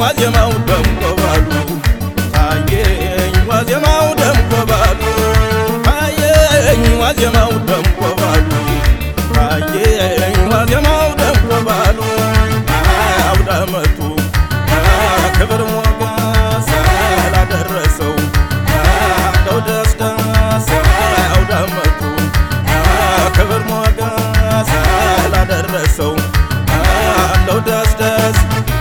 ዋዜማው ደምቆ ባሉ ታየኝ ዋዜማው ደምቆ ባሉ ታየኝ ዋዜማው ደምቆ ባሉ ታየኝ ዋዜማው ደምቆ ባሉ አውደ ዓመቱ ክብር ሞገስ ላደረሰው አውደው ደስ ደስ አውደ ዓመቱ ክብር ሞገስ ላደረሰው አለው ደስ ደስ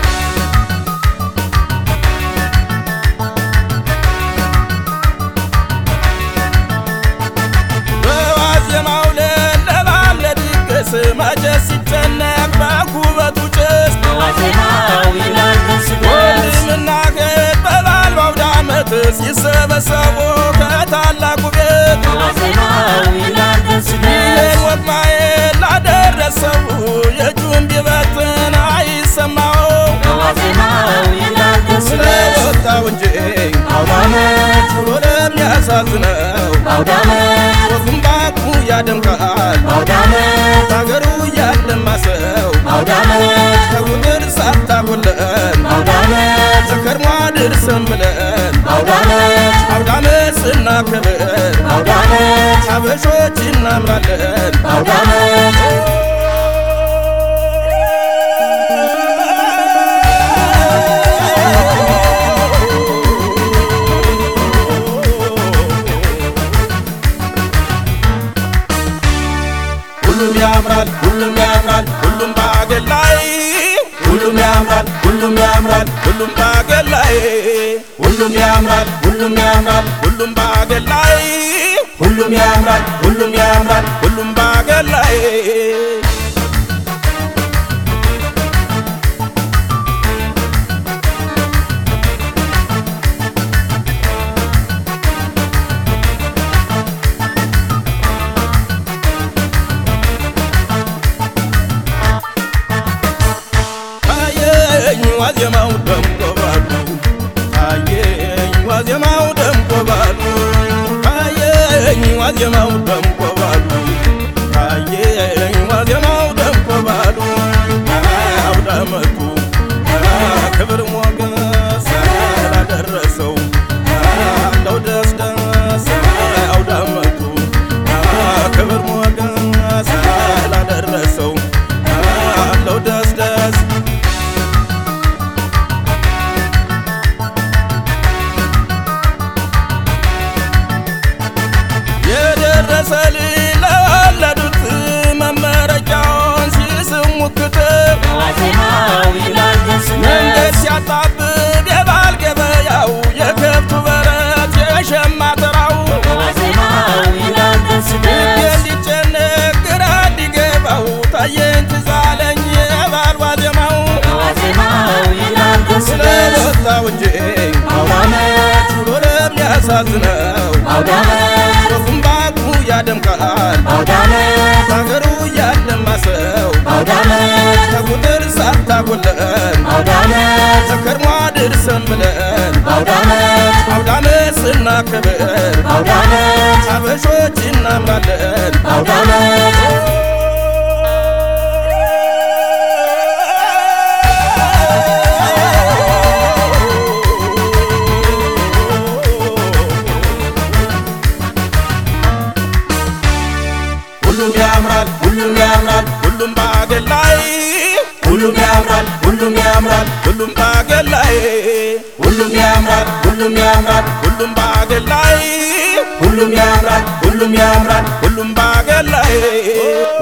በዋዜማው ለለባም ለድግስ መቼስ ሲጨነቅ በኩበቱ ጭስ ዋዜማው ይላል ደስ ደስ ወንድምና እህት በበዓል በአውደ ዓመት ሲሰበሰቡ ከታላቁ ቤት ዋዜማው ይላል ደስ ይህን ደስ ወግ ማየት ላደረሰው የእጁን ቢበትን አይሰማው ዋዜማው ይላል ደስ ደስ ስለወጣው እንጂ አውደ ዓመት ብሎ ለሚያሳዝነው አውደ ዓመት ወጉም ባቁ ያደምቃል አውደ ዓመት ሀገሩ እያለማ ሰው አውደ ዓመት ከቁጥር ሳታጎለን አውደ ዓመት ዘከርሟ ድርሰን ብለን አውደ ዓመት አውደ ዓመት ስናከብር አውደ ዓመት አበሾች እናምራለን አውደ ዓመት ሁሉም ያምራል ሁሉም ያምራል ሁሉም በአገር ላይ ሁሉም ያምራል ሁሉም ያምራል ሁሉም በአገር ላይ ሁሉም ያምራል ሁሉም ያምራል ሁሉም በአገር ላይ ሁሉም ያምራል ሁሉም ያምራል ሁሉም በአገር ላይ ታየኝ ዋዜማው ደምቆ ባሉ ታየኝ ዋዜማው ደምቆ ባሉ ታየኝ ዋዜማው ደምቆ ባሉ ታየኝ ዋዜማው ደምቆ ባሉ አውደ ዓመቱ ክብር ሞገስ ላደረሰው አለው ደስ ደስ አውደ ዓመቱ ክብር ሞገስ ላደረሰው አለው ደስ ደስ የደረሰ ለወለዱት መመረቂያውን ሲስሙ ክትብ ዋዜማው ይላል ደስ መንገድ ደስ ሲያጣብብ የባል ገበያው የከብቱ በረት የሸማ ተራው ዋዜማው ይላል ደስ ልቤ ደስ እንዲጨነቅ ግራ እንዲገባው ታየኝ ትዝ አለኝ የባል ዋዜማው ዋዜማው ይላል ደስ ደስ ስለወጣው እንጂ አውደ ዓመት ብሎ ለሚያሳዝነው አውደ ዓመት ወጉም ባቁ ያደምቃል አውደ ዓመት ሀገሩ እያለማ ሰው አውደ ዓመት ከቁጥር ሳታጎለን አውደ ዓመት ዘከርሟ ድርሰን ብለን አውደ ዓመት አውደ ዓመት ስናከብር አውደ ዓመት አበሾች እናምራለን አውደ ዓመት ሁሉም ያምራል ሁሉም ያምራል ሁሉም በአገር ላይ ሁሉም ያምራል ሁሉም ያምራል ሁሉም በአገር ላይ ሁሉም ያምራል ሁሉም ያምራል ሁሉም በአገር ላይ ሁሉም ያምራል ሁሉም ያምራል ሁሉም በአገር ላይ